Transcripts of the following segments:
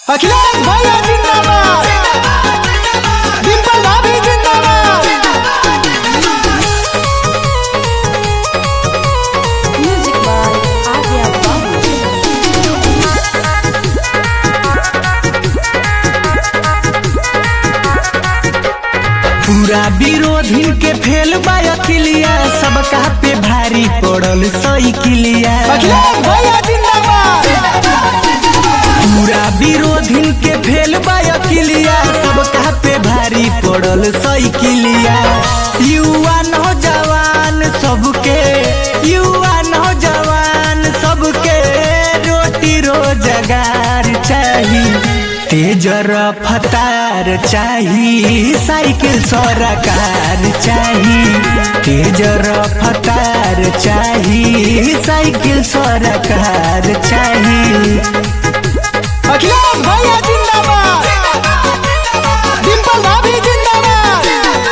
अखिलेश भैया जिंदाबाद डिंपल भाभी जिंदाबाद Music by Adya Babu. पूरा विरोधी के फेल बायकिलिया सबका पे भारी पड़ल साइकिलिया अखिलेश भैया जिंदाबाद पूरा विरोधी के फेल बायकिलिया सबका पे भारी पड़ल साइकिलिया युवा नौजवान सबके युवा नौजवान सबके रोटी रोजगार चाहिए तेज रफ्तार चाही साइकिल सरकार चाही तेज रफ्तार चाही साइकिल सरकार चाही अखिलेश भैया जिंदाबाद डिंपल भाभी जिंदाबाद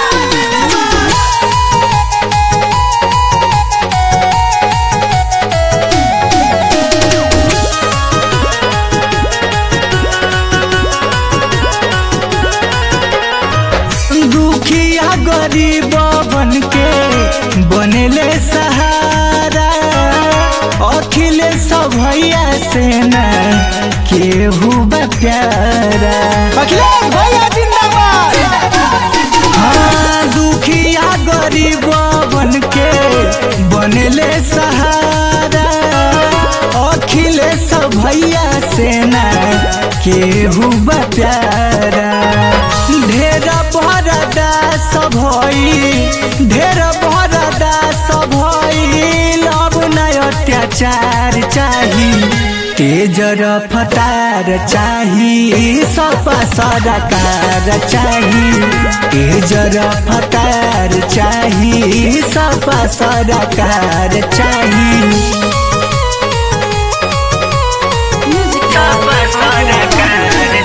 दुखिया गरीब बन के बनेले सहारा अखिलेश भैया से न केहू बा प्यारा अखिलेश भैया जिंदाबाद हाँ दुखिया गरीब बन के बनले सहारा अखिलेश भैया से न केहू बा प्यारा ढेर बरदा सब ढेर बरदा सब अब नय अत्याचार चाही तेज रफ्तार चाही सपा सरकार चाही तेज रफ्तार चाही सपा सरकार चाही Music by Adya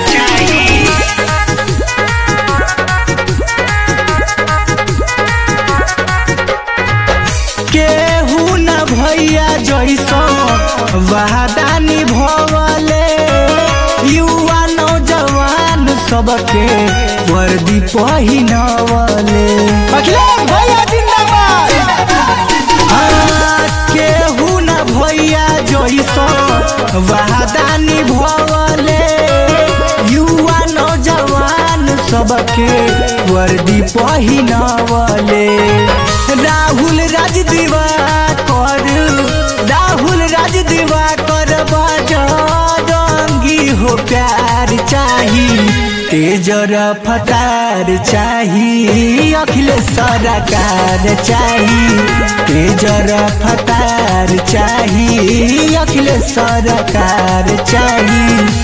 केहू न भैया जैसो वादा निभवले युवा नौजवान सबके वर्दी पहिनवले अखिलेश भैया जिंदाबाद हाँ, केहू न भैया जैसो वादा निभवले युवा नौजवान सबके वर्दी पहिनवले राहुल राज दिवाकर राहुल राज दिवाकर बजरंगी हो प्यार चाही तेज रफ्तार चाही अखिलेश सरकार चाही तेज रफ्तार चाही अखिलेश सरकार चाही